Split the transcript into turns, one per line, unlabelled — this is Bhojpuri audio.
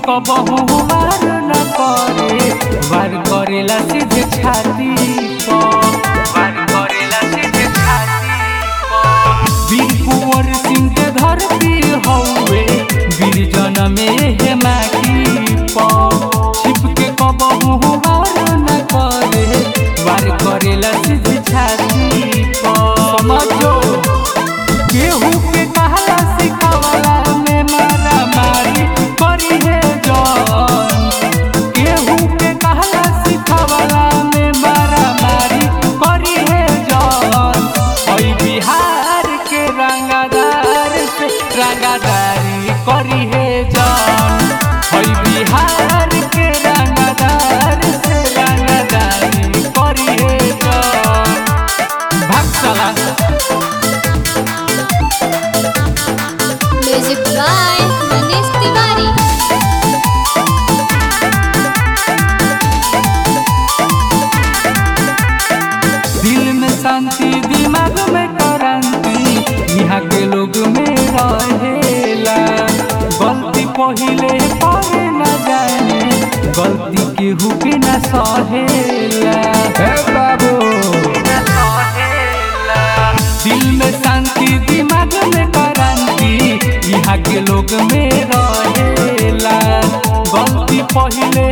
कबहू वार न करे वार करेला सीधे छाती पर वार करेला सीधे छाती पर वीर कुंवर सिंह के धरती हौवे वीर जनमे हे माटी पर छिप के कबहू वार न करे वार करेला सीधे छाती पर समझो केहू के कहला सिखावला में मारा मारी करी है जौन केहू के कहला सिखावला में मारा मारी करी है जौन ओई बिहार के रंगदार से रंगदारी करी है जौन ओई बिहार के रंगदार से रंगदारी करी है जौन भाग चला
म्यूजिक बाय मनीष तिवारी
दिल में शांति दिमाग में क्रांति यहाँ के लोग में रहेला गलती पहिले करे न जाने गलती केहू के न सहेला हे बाबू दिल में शांति दिमाग में क्रांति यहाँ के लोग में रहेला गलती पहिले